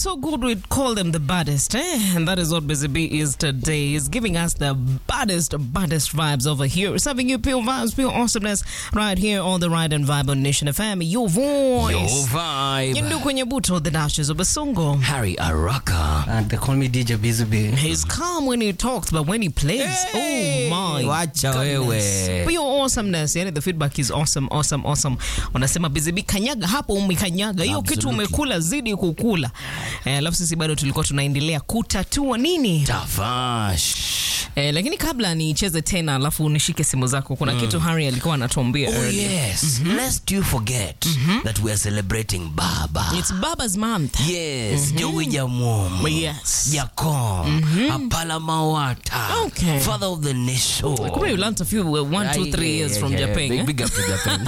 so good we call them the baddest, eh? And that is what Busy Bee is today. He's giving us the baddest, baddest vibes over here. Serving you pure vibes, pure awesomeness right here on the Ride and Vibe on Nation FM. Your voice. Your vibe. Yindu kwenye buto, the dashes of Basongo. Harry Araka. And they call me DJ Bizubi. He's calm when he talks, but when he plays, Hey, oh my wacha goodness. wewe. Pure awesomeness, yani the feedback is awesome, awesome, awesome. Wanasema Busy Bee, kanyaga hapo umekanyaga. Hiyo kitu Absolutely. umekula zidi kukula. Eh, alafu sisi bado tulikuwa tunaendelea kutatua nini? Tavash. Eh, lakini kabla nicheze tena alafu nishike simu zako kuna kitu Harry alikuwa anatuambia Oh earlier. yes. Lest you forget that we are celebrating Baba. It's Baba's month. Yes, Joey Jamwom. Yes. Jakom. Apala Mawata. Okay. Father of the nation. Kumbe you learned a few uh, one, two, three Yeah, years yeah, from yeah. Japan. Big, eh? big up to Japan.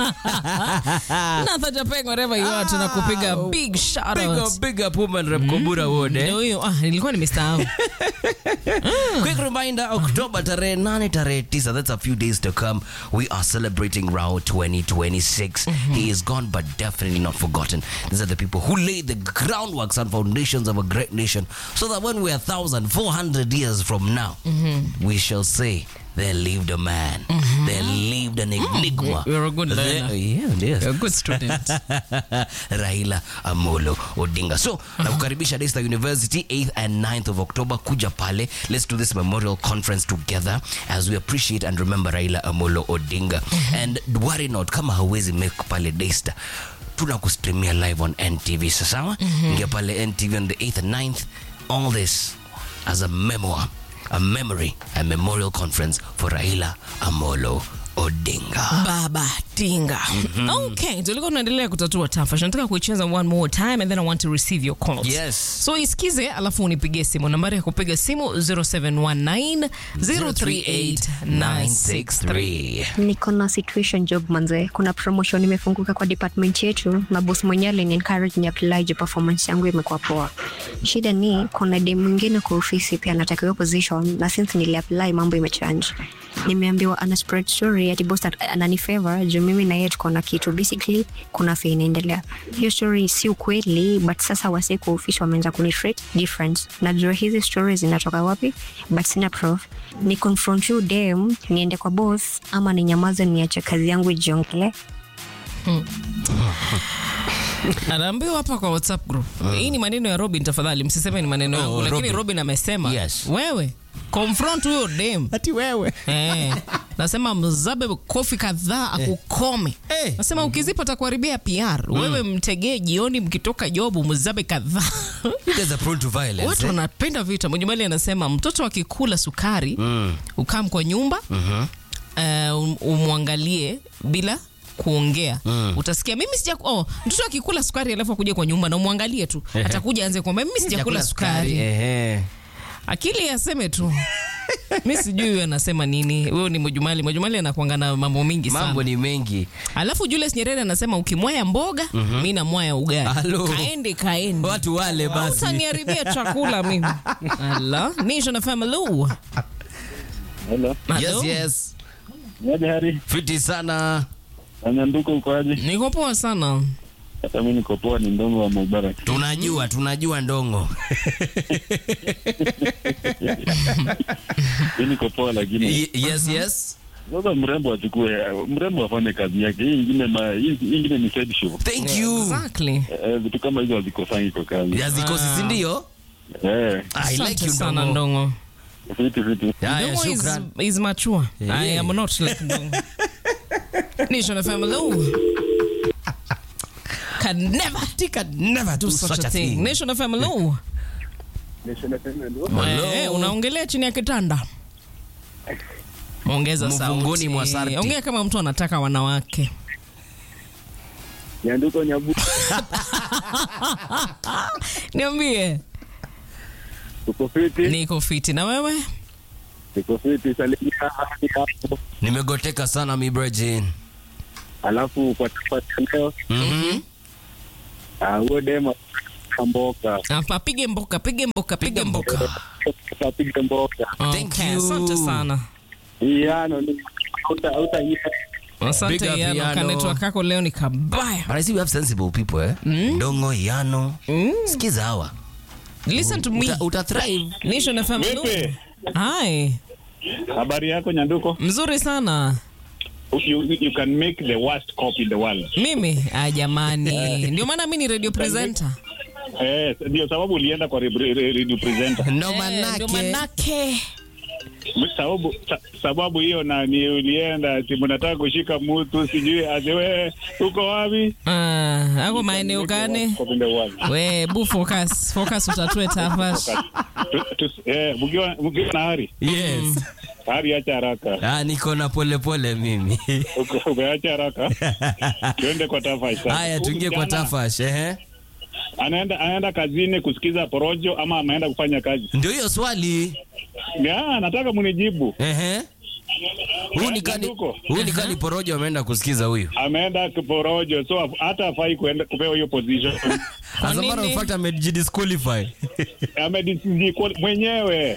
Natha Japan wherever you are tunakupiga big shout big out. up, big up woman rep Kobura Ward. eh? Ndio huyo ah nilikuwa nimesahau. Quick reminder, October tarehe 8 tarehe 9, that's a few days to come. We are celebrating Rao 2026. He is gone but definitely not forgotten. These are the people who laid the groundworks and foundations of a great nation so that when we are 1,400 years from now, we shall say, there lived a man. There lived an enigma. You're a good There- learner. yeah, yes. You're a good student. Raila Amolo Odinga. So, nakukaribisha Daystar University 8th and 9th of October kuja pale. Let's do this memorial conference together as we appreciate and remember Raila Amolo Odinga. And worry not kama hauwezi make pale Daystar tunakustreamia live on NTV sasawa ingia pale NTV on the 8th and 9th all this as a memoir a memory a memorial conference for Raila Amolo Odinga Baba Tinga. Okay, tulikuwa tunaendelea kutatua tafash. Nataka kuicheza one more time and then I want to receive your calls. Yes. So isikize alafu unipigie simu. Nambari ya kupiga simu 0719 038 963. niko na situation job manze kuna promotion imefunguka kwa department yetu na boss mwenyewe alini encourage ni apply je performance yangu imekuwa poa shida ni kuna dem mwingine kwa ofisi pia anataka hiyo position na since nili apply mambo imechange nimeambiwa ana spread story ati boss at- anani favor juu mimi na yeye tuko na kitu basically kuna fee inaendelea hiyo story si ukweli but sasa wase kwa ofisi wameanza kuni treat different najua hizi stories zinatoka wapi but sina proof ni confront you dem niende kwa boss ama ninyamaze niache kazi yangu ijiongele anaambiwa hapa kwa whatsapp group hii ni maneno ya robin tafadhali msiseme ni maneno yangu lakini Robin. robin amesema Yes. wewe confront huyo dem ati wewe Eh, nasema mzabe kofi kadhaa akukome Eh. nasema ukizipa takuharibia pr wewe mtegee jioni mkitoka jobu mzabe kadhaa You guys are prone to violence. watu eh? wanapenda vita mujumali anasema mtoto akikula sukari mm. ukam kwa nyumba mm-hmm. uh, umwangalie bila kuongea mm. utasikia mimi sija oh, mtoto akikula sukari alafu akuja kwa nyumba na umwangalie tu atakuja anze kwamba mimi sijakula sukari Ehe. akili aseme tu mi sijui huyo anasema nini huyo ni mojumali mojumali anakwanga na mambo mingi sana Mambo ni mengi. alafu julius nyerere anasema ukimwaya mboga mm-hmm. mi namwaya ugali Halo. kaende kaende Watu wale basi. utaniharibia chakula mimi ala nisho na family Hello. Yes, yes. Niaje Hari? Fiti sana. Anyanduko uko aje? niko poa sana Hata mimi niko poa, ni ndongo wa Mubarak. Tunajua, tunajua ndongo. Mimi niko poa lakini Y- yes, yes. sasa mrembo achukue mrembo afanye kazi yake. Hii ingine ma hii hii ingine ni side show. Thank you. exactly Eh, vitu kama hizo hazikosangi kwa kazi. Yazikosi, si ndio? Eh, I like Asante you sana ndongo. ndongo vitu vitu. Haya, ndongo is, shukran. is mature Yeah. i am not like ndongo nisho na family can never Tika never do do such a thing nisho na family Eh, unaongelea chini ya kitanda ongeza Mvunguni sauti. mwa sarti. ongea kama mtu anataka wanawake Nyanduko nyabu. niambie Uko fiti? niko fiti na wewe Uko fiti salimia hadi hapo. Nimegoteka sana mi Virgin. Alafu kwa tafati leo Mhm. ah huo dema kamboka. Hapa, pige mboka pige mboka pige mboka Kapige mboka. Thank Okay, you. asante sana Hii ano ni uta uta Big asante up, yano Yano. kanetwa kako leo ni kabaya But I see we have sensible people eh? Ndongo, Yano. Sikiza hawa. Listen to me. Uta, uta thrive. Nation FM. hello. Vipi? Hi. Habari yako Nyanduko? Mzuri sana. You, you can make the worst cop in the world. Mimi ah, jamani, ndio maana mi ni radio presenter. Eh, ndio sababu ulienda kwa re- re- re- radio presenter. No Eh, ndio manake. manake. Sababu sa, sababu hiyo na ni ulienda ati mnataka kushika mtu sijui azewe uko wapi? Ah, ako maeneo gani? Cop in the world. We, bu focus. Focus utatue tafash. Tu- tu- eh, mkiwa mkiwa na hari Yes. hari, acha haraka, Ah, niko na pole pole mimi. Uko- umeacha haraka, tuende kwa tafash sasa. Haya, tuingie kwa Kijana, tafash, ehe. Anaenda anaenda kazini kusikiza porojo ama ameenda kufanya kazi? Ndio hiyo swali. Ya, nataka munijibu. Ehe. Huyu ni kani Nyanduko. huyu ni kani porojo ameenda kusikiza huyu. Ameenda kiporojo, so af- hata afai kuenda kupewa hiyo position. As a matter of nini? fact amejidisqualify. Amedisqual mwenyewe.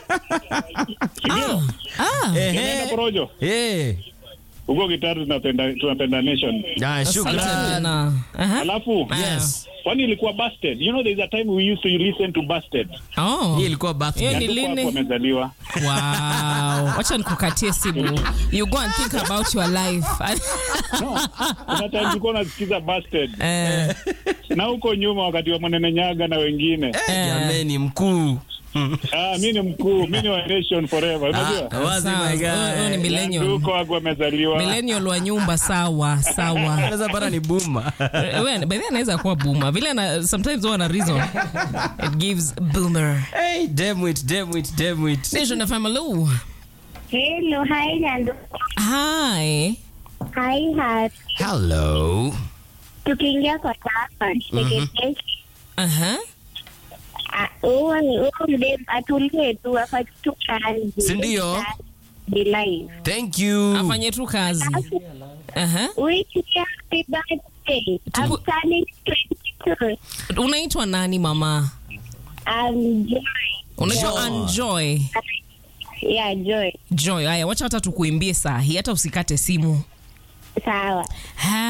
Ndio. Ah, Ameenda Ehe. porojo. Eh. Huko Kitatu tunapenda tunapenda nation. Ah, asante shukran. sana. Aha. Alafu Yes. kwani ilikuwa busted. You know there is a time we used to listen to busted. Oh. Hii ilikuwa birthday. Hiyo ni Nyanduko hapo lini? amezaliwa. Wow. Wacha nikukatie simu. You go and think about your life. Kuna time tulikuwa tunasikiza busted. Eh, Na huko nyuma wakati wa Mwanene Nyaga na wengine. Jameni mkuu. Ah, mimi ni mkuu, mimi ni wa nation forever. Unajua? Ah, wazi sawa. my Huyo- huyo ni guy. millennial. Nyanduko hapo amezaliwa. Millennial wa nyumba sawa, sawa. Anaweza para ni boomer. Wewe by the way anaweza kuwa boomer. Vile ana sometimes huwa ana reason. It gives boomer. Hey, damn it, damn it, damn it. Nation FM hello. Hello, hi Nando. Hi. Hi Hat. Hello. Tukiingia kwa tafa, mm Aha. huo ni huo mdem atulie tu afanye tu kazi. Si ndio? Be live. Thank you. Afanye tu kazi. Aha. Wish you happy birthday. I'm turning 22. Unaitwa nani mama? I'm Joy. Unaitwa Enjoy. Yeah, Joy. Joy. Haya, wacha hata tukuimbie saa hii hata usikate simu. Sawa.